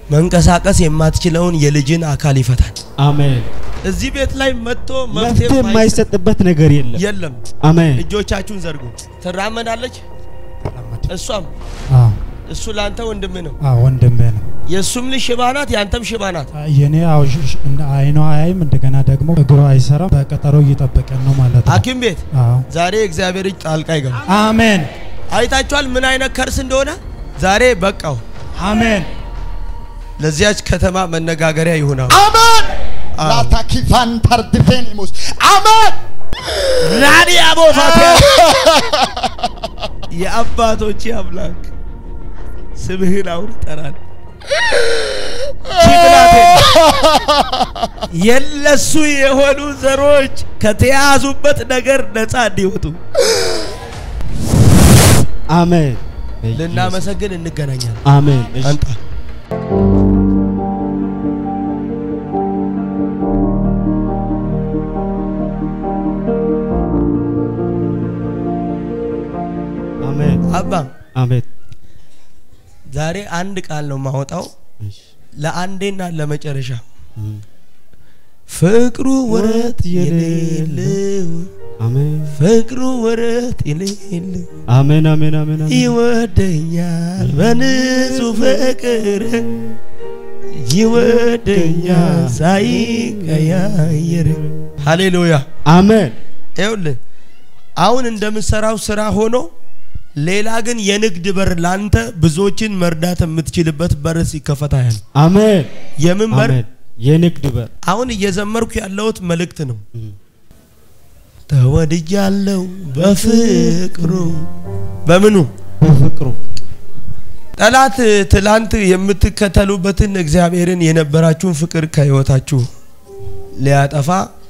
መንቀሳቀስ የማትችለውን የልጅን አካል ይፈታል። አሜን። እዚህ ቤት ላይ መጥቶ መፍትሄ መፍትሄ የማይሰጥ የማይሰጥበት ነገር የለም። የለም። አሜን። እጆቻችሁን ዘርጉ። ትራመዳለች። እሷም አዎ እሱ ለአንተ ወንድም ነው። አዎ ወንድሜ ነው። የእሱም ልጅ ሽባ ናት፣ የአንተም ሽባ ናት። የኔ አዎ ሽ- ሽ- እንደ አይኗ አያይም እንደገና ደግሞ እግሯ አይሰራም። በቀጠሮ እየጠበቀን ነው ማለት ነው። ሐኪም ቤት አዎ ዛሬ እግዚአብሔር እጅ ጣልቃ ይገባ። አሜን አይታችኋል ምን አይነት ከርስ እንደሆነ። ዛሬ በቃው አሜን ለዚያች ከተማ መነጋገሪያ ይሆናል። አሜን ላታኪፋን ታርድፌኒሙስ አሜን ራዲያ ቦፋቴ የአባቶች አምላክ ስምህን አሁን ይጠራል። ቺብላቴ የለሱ የሆኑ ዘሮች ከተያዙበት ነገር ነፃ እንዲወጡ አሜን። ልናመሰግን እንገናኛለን። አሜን። እሺ። አንጣ አሜን። አባ አሜን። ዛሬ አንድ ቃል ነው ማወጣው እሺ። ለአንዴና ለመጨረሻ እም። ፍቅሩ ወረት የሌለው አሜን። ፍቅሩ ወረት የሌለው አሜን። አሜን። አሜን። አሜን። ይወደኛል በንጹህ ፍቅር ይወደኛል ሳይቀያየር። ሃሌሉያ። አሜን። ይኸውልህ አሁን እንደምትሰራው ስራ ሆኖ ሌላ ግን የንግድ በር ላንተ ብዙዎችን መርዳት የምትችልበት በር ሲከፈት ያህል አሜን። የምን በር? አሜን። የንግድ በር አሁን እየዘመርኩ ያለሁት መልእክት ነው። እም። ተወድጃለሁ በፍቅሩ በምኑ በፍቅሩ ጠላት ትላንት የምትከተሉበትን እግዚአብሔርን የነበራችሁን ፍቅር ከህይወታችሁ ሊያጠፋ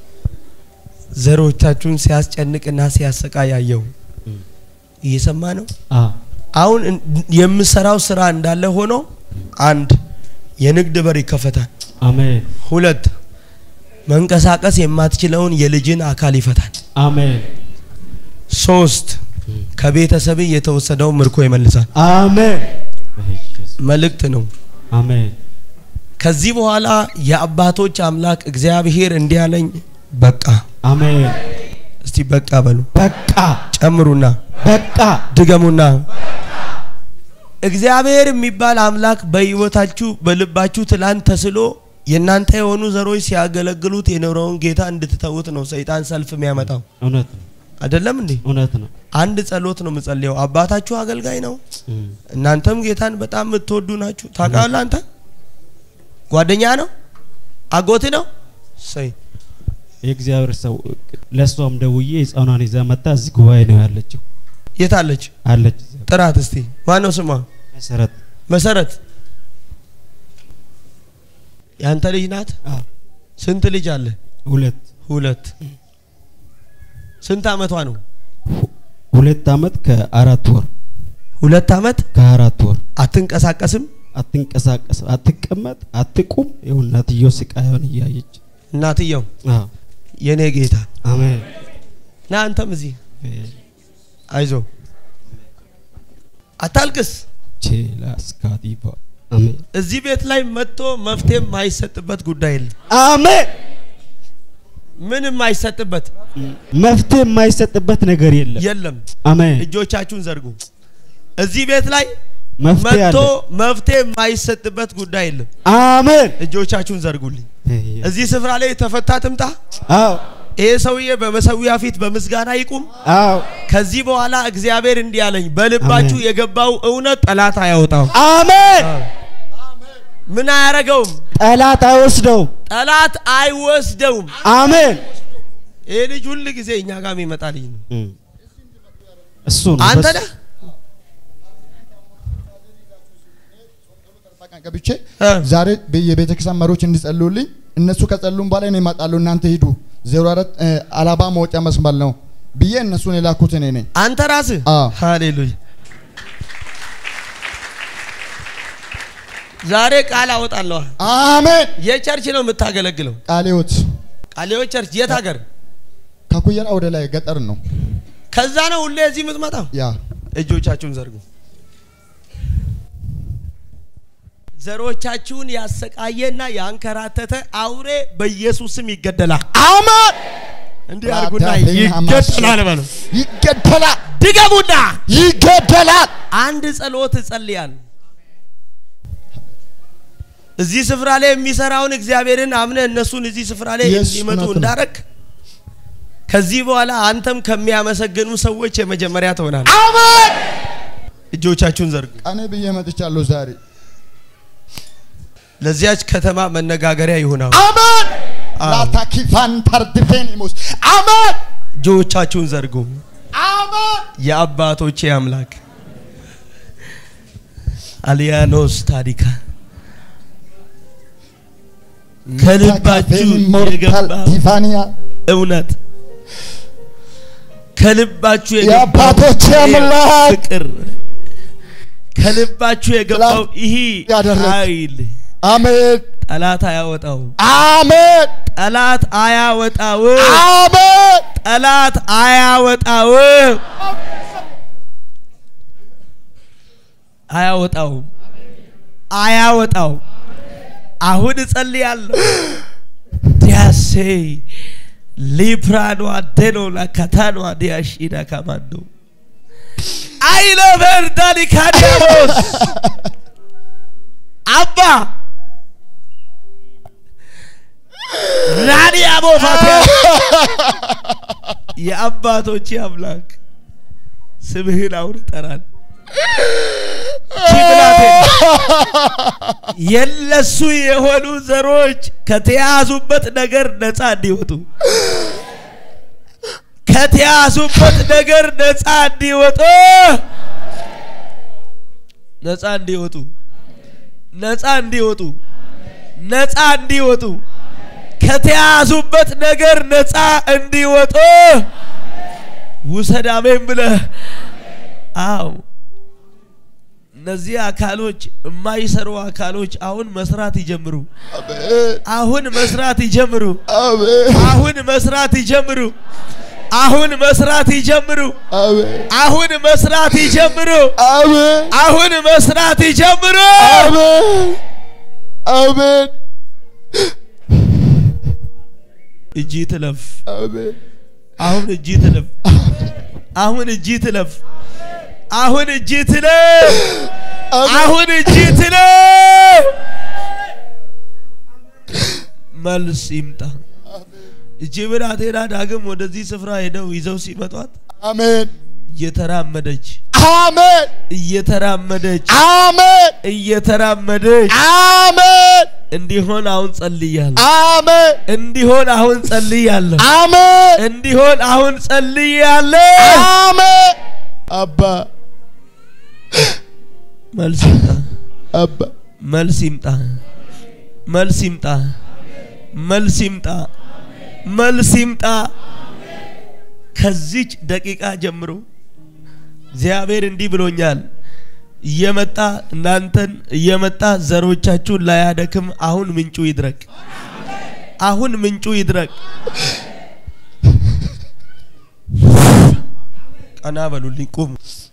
ዘሮቻችሁን ሲያስጨንቅና ሲያሰቃይ ያየው እየሰማ ነው። አ አሁን እን- የምሰራው ስራ እንዳለ ሆኖ አንድ የንግድ በር ይከፈታል። አሜን። ሁለት መንቀሳቀስ የማትችለውን የልጅን አካል ይፈታል። አሜን። ሶስት ከቤተሰብ የተወሰደው ምርኮ ይመልሳል። አሜን። በኢየሱስ መልእክት ነው። አሜን። ከዚህ በኋላ የአባቶች አምላክ እግዚአብሔር እንዲህ አለኝ፣ በቃ አሜን። እስቲ በቃ በሉ፣ በቃ ጨምሩና በቃ ድገሙና። እግዚአብሔር የሚባል አምላክ በህይወታችሁ በልባችሁ ትላንት ተስሎ የእናንተ የሆኑ ዘሮች ሲያገለግሉት የኖረውን ጌታ እንድትተዉት ነው ሰይጣን ሰልፍ የሚያመጣው እውነት ነው። አይደለም እንዴ? እውነት ነው። አንድ ጸሎት ነው የምጸልየው። አባታችሁ አገልጋይ ነው። እም። እናንተም ጌታን በጣም የምትወዱ ናችሁ። ታውቃለህ? አንተ ጓደኛ ነው አጎት ነው ሰይ የእግዚአብሔር ሰው ለእሷም ደውዬ ህፃኗን ይዛ መጣ። እዚህ ጉባኤ ነው ያለችው የት አለች? አለች። እዚያ ጥራት እስቲ። ማነው ስሟ? መሰረት መሰረት ያንተ ልጅ ናት? አዎ። ስንት ልጅ አለ? ሁለት ሁለት። ስንት አመቷ ነው? ሁለት አመት ከአራት ወር ሁለት አመት። ከአራት ወር አትንቀሳቀስም። አትንቀሳቀስ፣ አትቀመጥ፣ አትቁም። ይኸው እናትየው ስቃዩን እያየች እናትየው አዎ። የኔ ጌታ አሜን። ና አንተም እዚህ አይዞ አታልቅስ። ቼላስካዲባ አሜን። እዚህ ቤት ላይ መጥቶ መፍትሄ የማይሰጥበት ጉዳይ የለም። አሜን። ምን የማይሰጥበት መፍትሄ የማይሰጥበት ነገር የለም። የለም። አሜን። እጆቻችሁን ዘርጉ። እዚህ ቤት ላይ መፍትሄ መጥቶ አለ። መፍትሄ የማይሰጥበት ጉዳይ የለም። አሜን። እጆቻችሁን ዘርጉልኝ። እዚህ ስፍራ ላይ የተፈታ ትምጣ። አዎ ይሄ ሰውዬ በመሰዊያ ፊት በምስጋና ይቁም። አዎ ከዚህ በኋላ እግዚአብሔር እንዲህ አለኝ፣ በልባችሁ አሜን። የገባው እውነት ጠላት አያወጣው። አሜን። ምን አያረገውም? ጠላት አይወስደውም። ጠላት አይወስደውም። አሜን። ይሄ ልጅ ሁል ጊዜ እኛ ጋር የሚመጣ ልጅ ነው። እሱ ነው አንተ በሱ- ነህ? ቀን ገብቼ እ። ዛሬ የቤተ ክርስቲያን መሪዎች እንዲጸልዩልኝ እነሱ ከጸሉም በኋላ እኔ እመጣለሁ እናንተ ሂዱ ዜሮ አራት እ፣ አላባ መውጫ መስመር ነው ብዬ እነሱን የላኩት እኔ ነኝ። አንተ ራስህ አዎ። ሃሌሉያ። ዛሬ ቃል አወጣለሁ። አሜን። የቸርች ነው የምታገለግለው? ቃለ ሕይወት ቃሌዎች ቸርች የት ሀገር? ከኩየራ ወደ ላይ ገጠር ነው ከዛ ነው ሁሌ እዚህ የምትመጣው? ያ እጆቻችሁን ዘርጉ። ዘሮቻችሁን ያሰቃየና ያንከራተተ አውሬ በኢየሱስ ስም ይገደላል። አሜን እንዲህ አድርጉና ራዳፌና ይገደላል በሉ። ይገደላል ድገሙና ይገደላል አንድ ጸሎት እጸልያለሁ። እዚህ ስፍራ ላይ የሚሰራውን እግዚአብሔርን አምነ እነሱን እዚህ ስፍራ ላይ Yes, እንዲመጡ እውነት ነው። እንዳረግ ከዚህ በኋላ አንተም ከሚያመሰግኑ ሰዎች የመጀመሪያ ትሆናል። አሜን እጆቻችሁን ዘርጉ። ቀኔ ብዬ መጥቻለሁ ዛሬ ለዚያች ከተማ መነጋገሪያ ይሆናል። አሜን አዎ። ላታኪፋን ታርድፌኒሞስ አሜን እጆቻችሁን ዘርጉ። አሜን የአባቶቼ አምላክ አሊያኖስ ታዲካ ከልባችሁ ሞርታል የገባ ቲፋኒያ እውነት ከልባችሁ የአባቶቼ የገባው አምላክ ፍቅር ከልባችሁ የገባው ይህ ያደረግ- ኃይል አሜን ጠላት አያወጣው፣ አሜን ጠላት አያወጣው፣ አሜን ጠላት አያወጣው፣ አያወጣው፣ አያወጣው። አሁን እጸልያለሁ ዲያሴ ሊፕራኖ አዴኖ ላካታኖ ዲያሺና ካማንዶ አይለ ቨርዳኒ ካዲያሞስ አባ ራዲያሞ ፋቲያ የአባቶቼ አምላክ ስምህን አሁን እጠራል የለሱ የሆኑ ዘሮች ከተያዙበት ነገር ነፃ እንዲወጡ ከተያዙበት ነገር ነፃ እንዲወጡ ነፃ እንዲወጡ ነፃ እንዲወጡ ነፃ እንዲወጡ ከተያዙበት ነገር ነፃ እንዲወጡ ውሰድ አሜን ብለህ አው እነዚህ አካሎች የማይሰሩ አካሎች አሁን መስራት ይጀምሩ። አሁን መስራት ይጀምሩ። አሜን አሁን መስራት ይጀምሩ። አሁን መስራት ይጀምሩ። አሜን አሁን መስራት ይጀምሩ። አሜን አሁን መስራት ይጀምሩ። አሜን አሜን እጅ ትለፍ። አሜን አሁን እጅ ትለፍ። አሁን እጅ ትለፍ። አሁን እጅ ትለፍ። አሁን እጅ ትለፍ። መልስ ይምጣ። እጅ ብላቴና ዳግም ወደዚህ ስፍራ ሄደው ይዘው ሲመጧት አሜን እየተራመደች አሜን እየተራመደች አሜን እየተራመደች አሜን እንዲሆን አሁን ጸልያለሁ። አሜን እንዲሆን አሁን ጸልያለሁ። አሜን እንዲሆን አሁን ጸልያለሁ። አሜን አባ መልስ ይምጣ። አባ መልስ ይምጣ። መልስ ይምጣ። መልስ ይምጣ። መልስ ይምጣ። ከዚች ደቂቃ ጀምሮ እግዚአብሔር እንዲህ ብሎኛል። እየመጣ እናንተን እየመጣ ዘሮቻችሁን ላያደክም አሁን ምንጩ ይድረቅ። አሁን ምንጩ ይድረቅ። ቀና በሉልኝ፣ ቁሙ።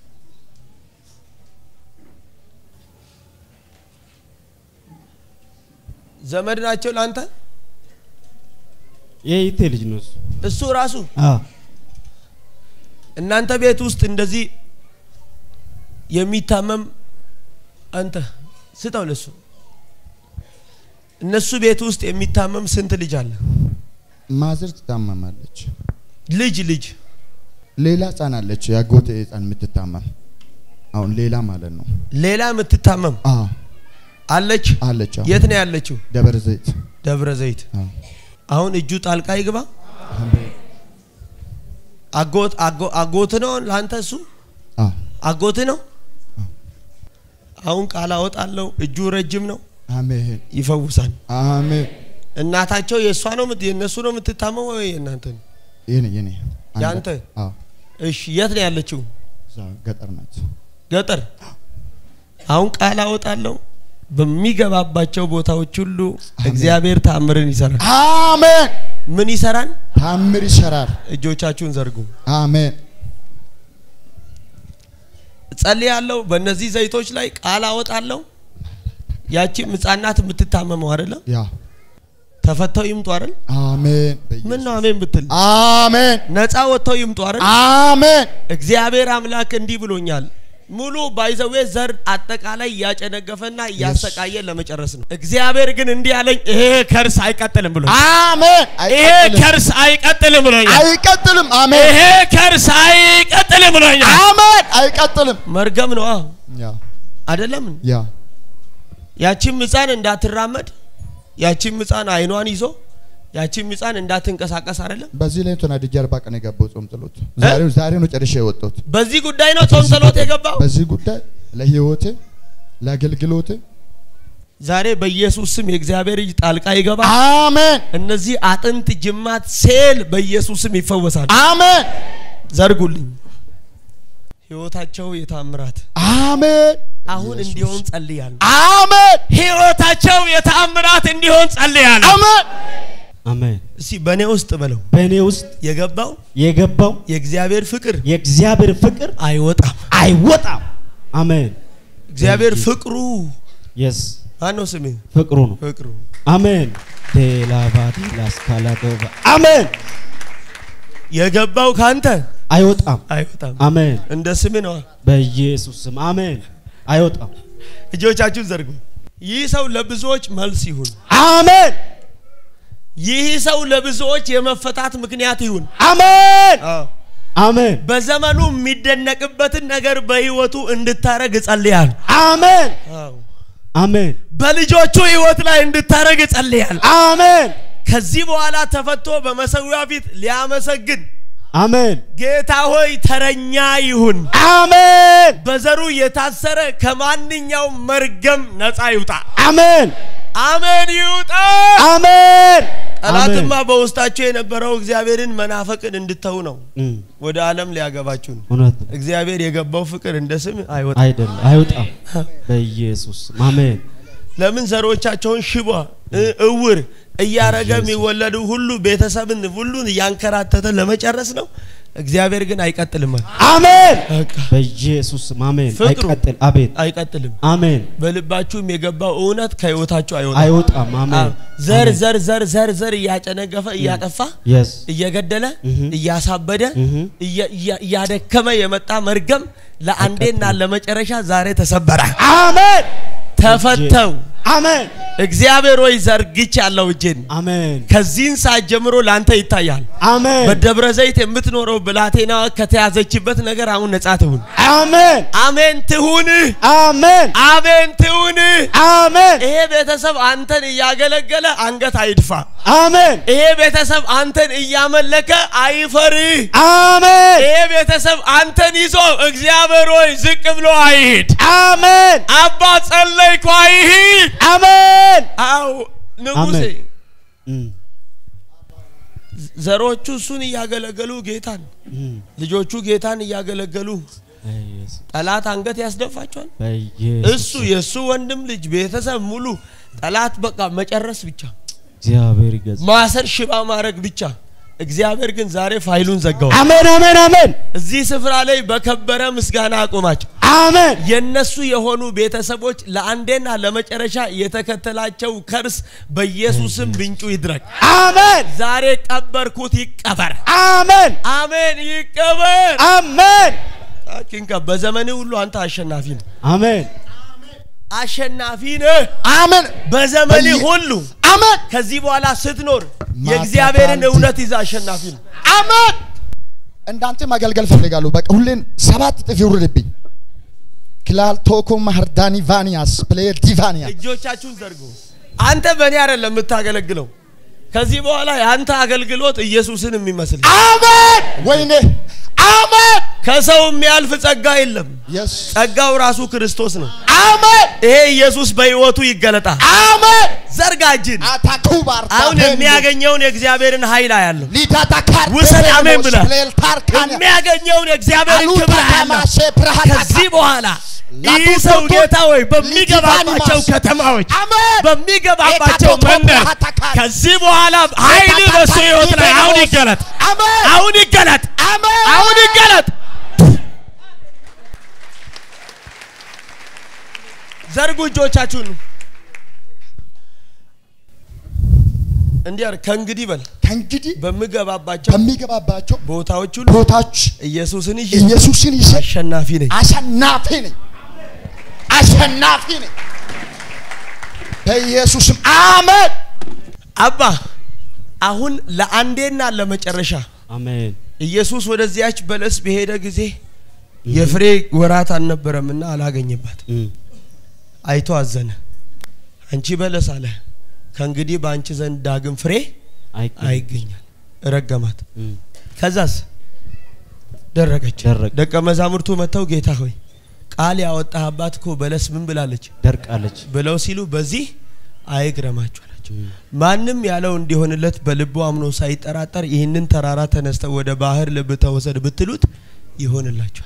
ዘመድ ናቸው ለአንተ። የይቴ ልጅ ነው እሱ። እሱ ራሱ አዎ እናንተ ቤት ውስጥ እንደዚህ የሚታመም አንተ ስጠው ለሱ። እነሱ ቤት ውስጥ የሚታመም ስንት ልጅ አለ? ማዘር ትታመማለች። ልጅ ልጅ ሌላ ህፃን አለች፣ ያጎቴ ህፃን የምትታመም አሁን ሌላ ማለት ነው። ሌላ የምትታመም አዎ አለች። አለች። አዎ የት ነው ያለችው? ደብረ ዘይት። ደብረ ዘይት። አዎ አሁን እጁ ጣልቃ ይግባ። አጎት አጎ- አጎት ነው ለአንተ እሱ አዎ አጎት ነው። አሁን ቃል አወጣለሁ። እጁ ረጅም ነው፣ አሜን ይፈውሳል። አሜን። እናታቸው የእሷ ነው የምት- የእነሱ ነው የምትታመመው ወይ የእናንተ ነው? የኔ የኔ አንድ- ያንተ? አዎ እሺ የት ነው ያለችው? እዛ ገጠር ናት። ገጠር። አሁን ቃል አወጣለሁ። በሚገባባቸው ቦታዎች ሁሉ እግዚአብሔር ታምርን ይሰራል። አሜን። ምን ይሰራል? ታምር ይሰራል። እጆቻችሁን ዘርጉ። አሜን ጸልያለሁ። በእነዚህ ዘይቶች ላይ ቃል አወጣለሁ። ያቺም ህጻናት የምትታመመው አይደለም ያ ተፈተው ይምጡ አይደል አሜን ምን ነው አሜን ብትል አሜን ነፃ ወጥተው ይምጡ አይደል አሜን እግዚአብሔር አምላክ እንዲህ ብሎኛል ሙሉ ባይዘዌ ዘር አጠቃላይ እያጨነገፈና እያሰቃየ ለመጨረስ ነው እግዚአብሔር ግን እንዲህ አለኝ ይሄ ከርስ አይቀጥልም ብሎ አሜን ይሄ አይቀጥልም ከርስ አይቀጥልም ብሎኛል አይቀጥልም አሜን ይሄ ከርስ አይቀጥልም ብሎኛል አሜን አይቀጥልም መርገም ነው ያ አይደለም ያ ያቺም ህፃን እንዳትራመድ ያቺም ህፃን አይኗን ይዞ ያቺም ህፃን እንዳትንቀሳቀስ አይደለም በዚህ ላይ ተናድጄ አርባ ቀን የገባው ጾም ጸሎት ዛሬ ዛሬ ነው ጨርሼ የወጣሁት በዚህ ጉዳይ ነው ጾም ጸሎት የገባው በዚህ ጉዳይ ለህይወቴ ለአገልግሎቴ ዛሬ በኢየሱስ ስም የእግዚአብሔር እጅ ጣልቃ ይገባ አሜን እነዚህ አጥንት ጅማት ሴል በኢየሱስ ስም ይፈወሳል አሜን ዘርጉልኝ ህይወታቸው የታምራት አሜን አሁን እንዲሆን ጸልያለሁ አሜን ህይወታቸው የታምራት እንዲሆን ጸልያለሁ አሜን አሜን እስቲ በእኔ ውስጥ በለው በእኔ ውስጥ የገባው የገባው የእግዚአብሔር ፍቅር የእግዚአብሔር ፍቅር አይወጣም አይወጣም አሜን እግዚአብሔር ፍቅሩ የስ ማነው ስምህ ፍቅሩ ነው ፍቅሩ አሜን ቴላባዲ ላስካላዶባ አሜን የገባው ካንተ አይወጣም አይወጣም አሜን እንደ ስምህ ነው በኢየሱስ ስም አሜን አይወጣም እጆቻችሁን ዘርጉ ይህ ሰው ለብዙዎች መልስ ይሁን አሜን ይህ ሰው ለብዙዎች የመፈታት ምክንያት ይሁን አሜን አዎ። አሜን በዘመኑ የሚደነቅበትን ነገር በህይወቱ እንድታረግ እጸልያል አሜን አሜን በልጆቹ ህይወት ላይ እንድታረግ እጸልያል አሜን ከዚህ በኋላ ተፈቶ በመሰዊያ ፊት ሊያመሰግን አሜን ጌታ ሆይ ተረኛ ይሁን አሜን በዘሩ የታሰረ ከማንኛውም መርገም ነፃ ይውጣ አሜን አሜን ይውጣ አሜን ጠላትማ በውስጣቸው የነበረው እግዚአብሔርን መናፈቅን እንድተው ነው እም፣ ወደ ዓለም ሊያገባችሁ ነው እውነት ነው። እግዚአብሔር የገባው ፍቅር እንደ ስም አይወጣ አይደለም አይወጣም በኢየሱስ ስም አሜን ለምን ዘሮቻቸውን ሽባ እ- እውር እያረገ የሚወለዱ ሁሉ ቤተሰብን ሁሉን እያንከራተተ ለመጨረስ ነው እግዚአብሔር ግን አይቀጥልም አሜን በቃ በኢየሱስ ስም አሜን ፍቅሩ። አይቀጥል አቤት አይቀጥልም አሜን በልባችሁም የገባው እውነት ከህይወታችሁ አይወጣም አይወጣም አሜን አዎ። ዘር አሜን። ዘር ዘር ዘር ዘር እያጨነገፈ እያጠፋ የስ እየገደለ እህ። እያሳበደ እህ። እያ- እያ- እያደከመ የመጣ መርገም ለአንዴና ለመጨረሻ ዛሬ ተሰበረ አሜን ተፈተው አሜን እግዚአብሔር ሆይ ዘርግች ያለው እጄን አሜን ከዚህን ሰዓት ጀምሮ ላንተ ይታያል አሜን በደብረ ዘይት የምትኖረው ብላቴና ከተያዘችበት ነገር አሁን ነጻ ትሁን አሜን አሜን ትሁን አሜን አሜን ትሁን አሜን ይሄ ቤተሰብ አንተን እያገለገለ አንገት አይድፋ አሜን ይሄ ቤተሰብ አንተን እያመለከ አይፈር አሜን ይሄ ቤተሰብ አንተን ይዞ እግዚአብሔር ሆይ ዝቅ ብሎ አይሂድ አሜን አባ ጸለይኩ አይሂድ አሜን አው ንጉሴ አሜን። እም፣ ዘሮቹ እሱን እያገለገሉ ጌታን እም፣ ልጆቹ ጌታን እያገለገሉ በኢየሱስ ጠላት አንገት ያስደፋቸዋል በኢየሱስ እሱ የእሱ ወንድም ልጅ ቤተሰብ ሙሉ ጠላት በቃ መጨረስ ብቻ እግዚአብሔር ይገዝ ማሰር ሽባ ማድረግ ብቻ እግዚአብሔር ግን ዛሬ ፋይሉን ዘጋው አሜን አሜን አሜን እዚህ ስፍራ ላይ በከበረ ምስጋና አቆማቸው አሜን የነሱ የሆኑ ቤተሰቦች ለአንዴና ለመጨረሻ የተከተላቸው ከርስ በኢየሱስም ምንጩ ይድረግ አሜን ዛሬ ቀበርኩት ይቀበር አሜን አሜን ይቀበር አሜን ኪንካ በዘመኔ ሁሉ አንተ አሸናፊ ነህ አሜን አሸናፊ ነህ አሜን በዘመኔ በየ- ሁሉ አሜን ከዚህ በኋላ ስትኖር የእግዚአብሔርን እውነት ይዛ አሸናፊ ነው አሜን እንዳንተ ማገልገል ፈልጋለሁ። በቃ ሁሌን ሰባት እጥፍ ይውርድብኝ። ክላል ቶኮ ማህርዳኒ ቫኒያስ ፕሌየር ዲቫኒያ እጆቻችሁን ዘርጉ አንተ በእኔ አይደለም የምታገለግለው ከዚህ በኋላ የአንተ አገልግሎት ኢየሱስን የሚመስል አሜን። ወይኔ አሜን። ከሰው የሚያልፍ ጸጋ የለም የስ ጸጋው ራሱ ክርስቶስ ነው አሜን ይሄ ኢየሱስ በህይወቱ ይገለጣል አሜን። ዘርጋ እጅን አታኩባር አሁን የሚያገኘውን የእግዚአብሔር ኃይል አያለሁ ሊዳታ ካር ውሰድ፣ አሜን ብለህ። ፕሌየር ታርካኒያ የሚያገኘውን የእግዚአብሔርን አሉታ ክብር አያለሁ ታማሼ ብርሃታ ከዚህ በኋላ ይህ ላቱ ሰው ቶቶ ጌታ ወይ በሚገባባቸው ሊቲቫኒማስ ከተማዎች አሜን በሚገባባቸው ኤካቶቶ መንደር ብርሃታካል ከዚህ በኋላ ኃይል በሱ ህይወት ላይ አሁን ይገለጥ አሜን አሁን ይገለጥ አሜን አሁን ይገለጥ ዘርጉ እጆቻችሁን እንዲህ አለ፣ ከእንግዲህ በል ከእንግዲህ በምገባባቸው በሚገባባቸው ቦታዎች ሁሉ ቦታዎች ኢየሱስን ይዤ ኢየሱስን ይዤ አሸናፊ ነኝ። አሸናፊ ነኝ፣ አሸናፊ ነኝ። በኢየሱስም አሜን። አባ አሁን ለአንዴና ለመጨረሻ አሜን ኢየሱስ ወደዚያች በለስ በሄደ ጊዜ የፍሬ ወራት አልነበረምና አላገኘባት። እም፣ አይቶ አዘነ። አንቺ በለስ አለ ከእንግዲህ በአንቺ ዘንድ ዳግም ፍሬ አይገኝም። አይገኛል። ረገማት። እም፣ ከዛስ ደረቀች። ደረቀ። ደቀ መዛሙርቱ መጥተው ጌታ ሆይ ቃል ያወጣህባት እኮ በለስ ምን ብላለች ደርቃለች። ብለው ሲሉ በዚህ አይግረማችሁ አላቸው። እም፣ ማንም ያለው እንዲሆንለት በልቡ አምኖ ሳይጠራጠር ይህንን ተራራ ተነስተው ወደ ባህር ልብ ተወሰድ ብትሉት ይሆንላችኋል።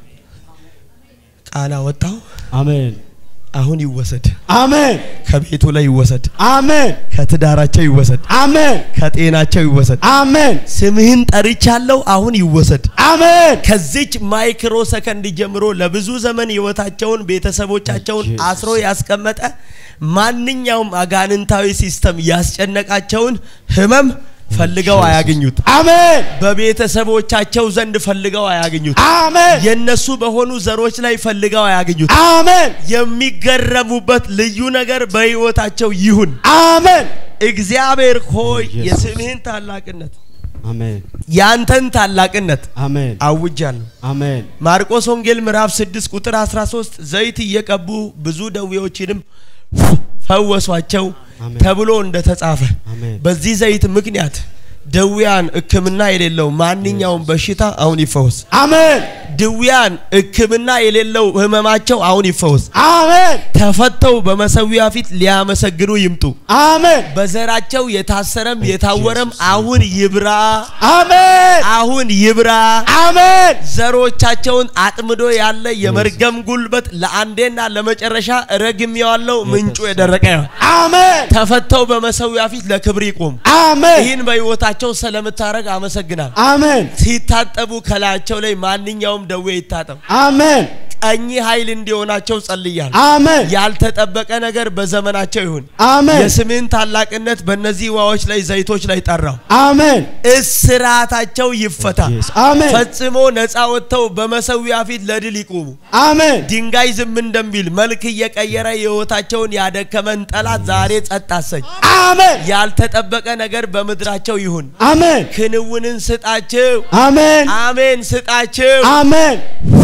ቃል አወጣው። አሜን አሁን ይወሰድ፣ አሜን ከቤቱ ላይ ይወሰድ፣ አሜን ከትዳራቸው ይወሰድ፣ አሜን ከጤናቸው ይወሰድ። አሜን ስምህን ጠርቻለሁ፣ አሁን ይወሰድ። አሜን ከዚች ማይክሮ ሰከንድ ጀምሮ ለብዙ ዘመን ህይወታቸውን ቤተሰቦቻቸውን ኢየሱስ። አስሮ ያስቀመጠ ማንኛውም አጋንንታዊ ሲስተም ያስጨነቃቸውን ህመም ፈልገው ኢየሱስ። አያገኙት። አሜን በቤተሰቦቻቸው ዘንድ ፈልገው አያገኙት። አሜን የነሱ በሆኑ ዘሮች ላይ ፈልገው አያገኙት። አሜን የሚገረሙበት ልዩ ነገር በህይወታቸው ይሁን። አሜን እግዚአብሔር ሆይ ኢየሱስ። የስምህን ታላቅነት አሜን ያንተን ታላቅነት አሜን አውጃለሁ። አሜን ማርቆስ ወንጌል ምዕራፍ 6 ቁጥር 13 ዘይት እየቀቡ ብዙ ደዌዎችንም ፈወሷቸው አሜን። ተብሎ እንደተጻፈ አሜን በዚህ ዘይት ምክንያት ድውያን ሕክምና የሌለው ማንኛውም በሽታ አሁን ይፈወስ። አሜን ድውያን ሕክምና የሌለው ህመማቸው አሁን ይፈወስ። አሜን ተፈተው በመሰዊያ ፊት ሊያመሰግኑ ይምጡ። አሜን በዘራቸው የታሰረም የታወረም ኢየሱስ አሁን ይብራ፣ አሜን አሁን ይብራ። አሜን ዘሮቻቸውን አጥምዶ ያለ የመርገም ጉልበት ለአንዴና ለመጨረሻ ረግሜዋለሁ። ምንጩ የደረቀ ይሆን። አሜን ተፈተው በመሰዊያ ፊት ለክብር ይቆሙ። አሜን ይህን በህይወታቸው ስለምታረግ አመሰግናል። አሜን ሲታጠቡ ከላያቸው ላይ ማንኛውም ደዌ ይታጠብ። አሜን ቀኝ ኃይል እንዲሆናቸው ጸልያል። አሜን ያልተጠበቀ ነገር በዘመናቸው ይሁን። አሜን የስምህን ታላቅነት በእነዚህ ውሃዎች ላይ ዘይቶች ላይ ጠራው። አሜን እስራታቸው ይፈታ። ኢየሱስ አሜን ፈጽሞ ነፃ ወጥተው በመሰዊያ ፊት ለድል ይቁሙ። አሜን ድንጋይ ዝም እንደሚል መልክ እየቀየረ ህይወታቸውን ያደከመን ጠላት ዛሬ ጸጥ አሰኝ። አሜን ያልተጠበቀ ነገር በምድራቸው ይሁን። አሜን ክንውንን ስጣቸው። አሜን አሜን ስጣቸው። አሜን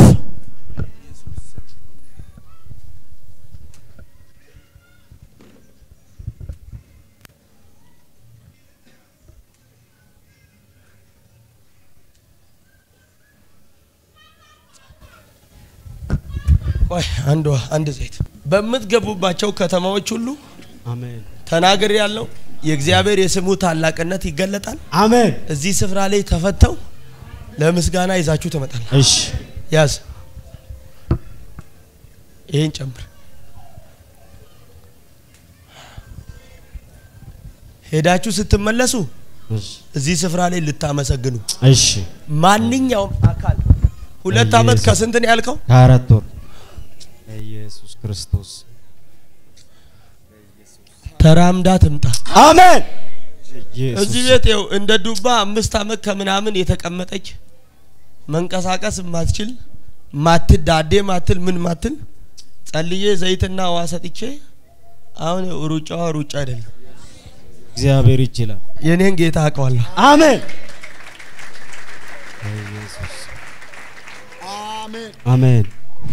ቆይ አንዷ አንድ ዘይት በምትገቡባቸው ከተማዎች ሁሉ አሜን ተናግር ያለው የእግዚአብሔር የስሙ ታላቅነት ይገለጣል። አሜን እዚህ ስፍራ ላይ ተፈተው ለምስጋና ይዛችሁ ትመጣል። እሺ ያዝ፣ ይህን ጨምር። ሄዳችሁ ስትመለሱ እሺ እዚህ ስፍራ ላይ ልታመሰግኑ እሺ ማንኛውም አካል ሁለት ዓመት ኢየሱስ። ከስንት ነው ያልከው? ከአራት ወር ኢየሱስ ክርስቶስ ተራምዳ ትምጣ። አሜን እዚህ ቤት ይኸው እንደ ዱባ አምስት ዓመት ከምናምን የተቀመጠች መንቀሳቀስ ማትችል ማትዳዴ ማትል ምን ማትል ጸልዬ ዘይትና ውሃ ሰጥቼ አሁን ይኸው ሩጫዋ ሩጫ አይደለም። እግዚአብሔር ይችላል የኔን ጌታ አውቀዋለሁ። አሜን አሜን አሜን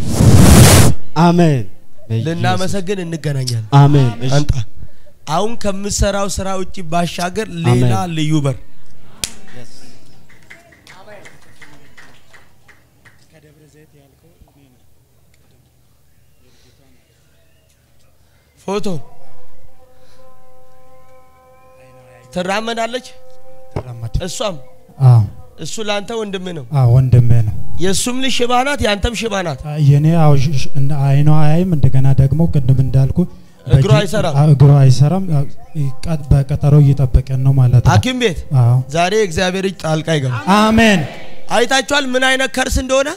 አሜን በኢየሱስ- ልናመሰግን እንገናኛለን። አሜን እሺ አንጣ አሁን ከምሰራው ስራ ውጭ ባሻገር ሌላ አሜን። ልዩ በር ፎቶ ትራመዳለች። ተራመድ እሷም አዎ እሱ ላንተ ወንድም ነው። አዎ ወንድሜ ነው የእሱም ልጅ ሽባ ናት፣ ያንተም ሽባ ናት። አ- የኔ አዎ ሽ- ሽ- እንደ አይኗ አያይም እንደገና ደግሞ ቅድም እንዳልኩ እግሯ በጂ- አይሰራም። አዎ፣ እግሯ አይሰራም አዎ፣ ይቀ- በቀጠሮ እየጠበቀን ነው ማለት ነው ሐኪም ቤት አዎ ዛሬ እግዚአብሔር እጅ ጣልቃ ይገባ። አሜን አይታችኋል ምን አይነት ከርስ እንደሆነ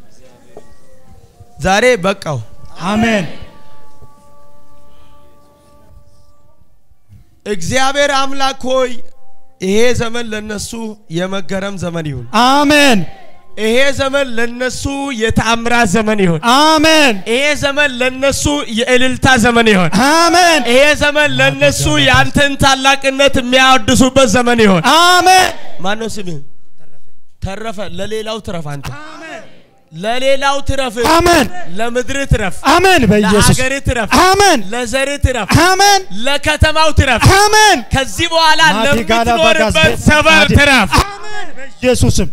ዛሬ በቃው። አሜን እግዚአብሔር አምላክ ሆይ ይሄ ዘመን ለነሱ የመገረም ዘመን ይሁን። አሜን ይሄ ዘመን ለነሱ የተአምራት ዘመን ይሁን። አሜን ይሄ ዘመን ለነሱ የእልልታ ዘመን ይሁን። አሜን ይሄ ዘመን ለነሱ የአንተን ታላቅነት የሚያወድሱበት ዘመን ይሁን። አሜን ማነው ስምህ? ተረፈ። ለሌላው ትረፍ። አንተ ለሌላው ትረፍ። አሜን ለምድር ትረፍ። አሜን በኢየሱስ ለሀገር ትረፍ። አሜን ለዘር ትረፍ። አሜን ለከተማው ትረፍ። አሜን ከዚህ በኋላ ማዲጋላ ለምትኖርበት ባጋዝ ሰፈር ማዲ- ትረፍ። በኢየሱስም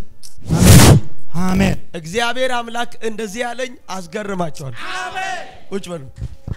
አሜን እግዚአብሔር አምላክ እንደዚህ ያለኝ አስገርማቸዋል። ቁጭ በሉ።